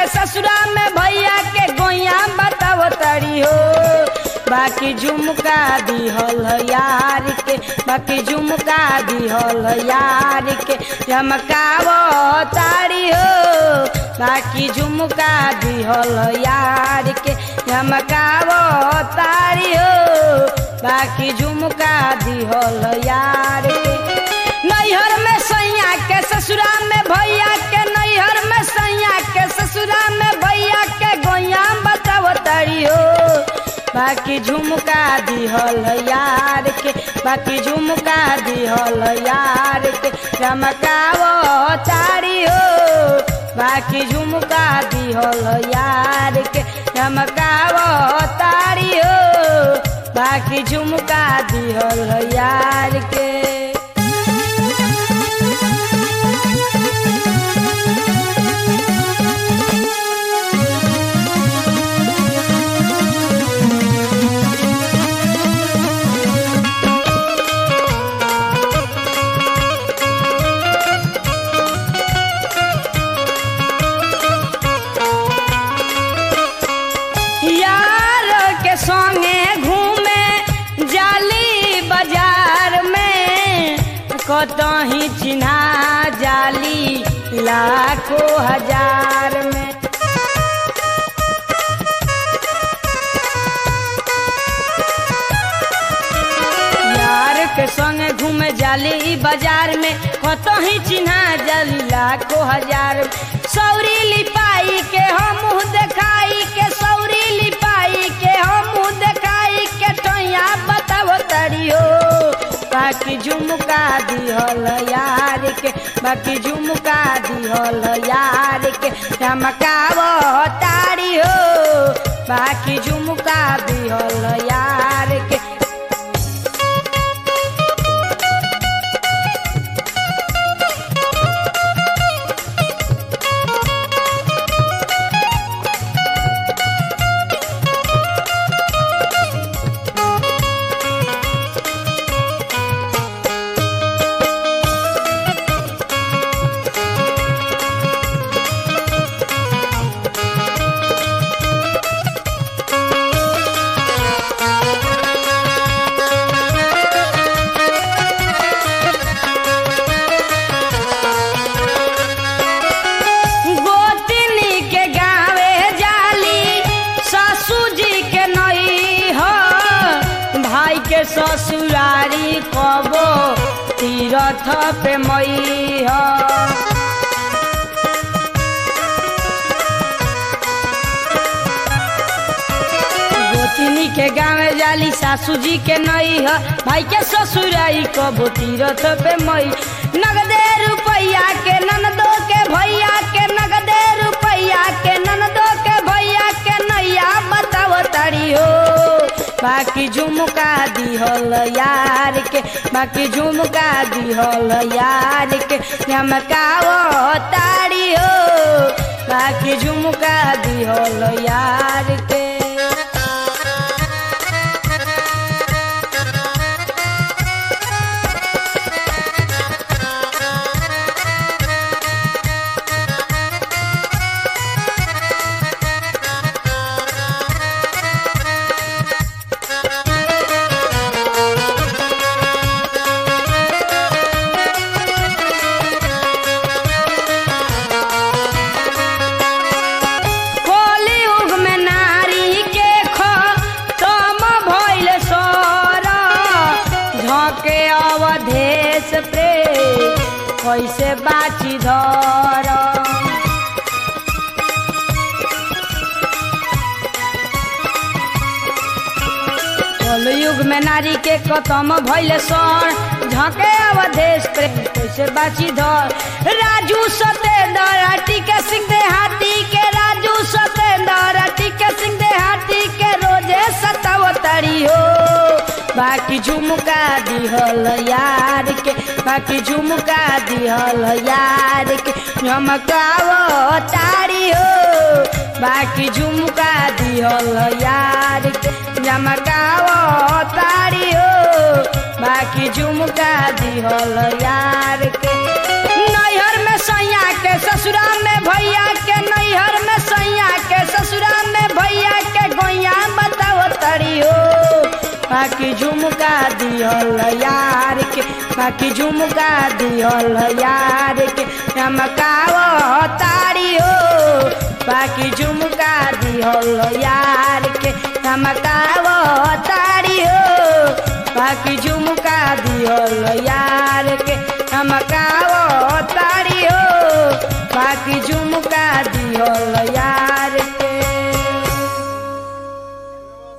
के ससुरा में भैया के गोइया बताव तड़ी हो बाकी झुमका दिहल यार के बाकी झुमका दिहल यार के चमकाव तारी हो बाकी झुमका दिहल यार के चमकाव तारी हो बाकी झुमका दिहल यार के नैहर में सैया के ससुरा में भैया के नैहर में सैया के ससुरा में भैया के गोइया बताव तारी हो बाकी झुमका दिहल यार के बाकी झुमका दिहल यार के चमकाव तारी हो बाकी झुमका दिहल यार के चमकाव तारी हो बाकी झुमका दिहल यार के यार के संगे घूमे जाली बाजार में कतही चिन्हा जाली लाखों हजार में यार के संगे घूमे जाली ई बाजार में कतही चिन्हा जाली लाखों हजार में। सौरी लिपाई के हम मुँह देखाई के सौरी लिपाई के हम मुँह देखाई के टैया बताव तरी हो बाकी झुमका दिहल यार के बाकी झुमका दिहल यार के चमकाव तारी हो बाकी झुमका दिहल यार के गोतनी के गावे जाली सासू जी के नई हो भाई के ससुरारी कबो तीरथ पे मई हो गोतनी के गावे जाली सासू जी के नई हो भाई के ससुरारी कबो तीरथ पे मई नगदे रुपैया के ननदो के भैया के नगदे रुपैया के ननदो के भैया के नैया बताव तारी हो बाकी झुमका दिहल यार के बाकी झुमका दिहल यार के चमकाव तारी हो बाकी झुमका दिहल यार के कलियुग में नारी के खतम भइल सर झके अवधेश पे कैसे बाची धर कलयुग में नारी के खतम भइल सर झके अवधेश पे कैसे बाची धर राजू सतेंद्र टीके सिंह देहाती के राजू सतेंद्र टीके सिंह देहाती के रोजे सतावतरी हो बाकी झुमका दिहल यार के बाकी झुमका दिहल यार के झमकाव तारी हो बाकी झुमका दिहल यार के झमकाव तारी हो बाकी झुमका दिहल यार के नैहर में सैया के ससुरा में भैया के नैहर में सैया ताड़ी हो बाकी झुमका दिहल यार के बाकी झुमका दिहल यार के चमकाव ताड़ी हो बाकी झुमका दिहल यार के चमकाव ताड़ी हो बाकी झुमका दिहल यार के चमकाव ताड़ी हो बाकी झुमका दिहल यार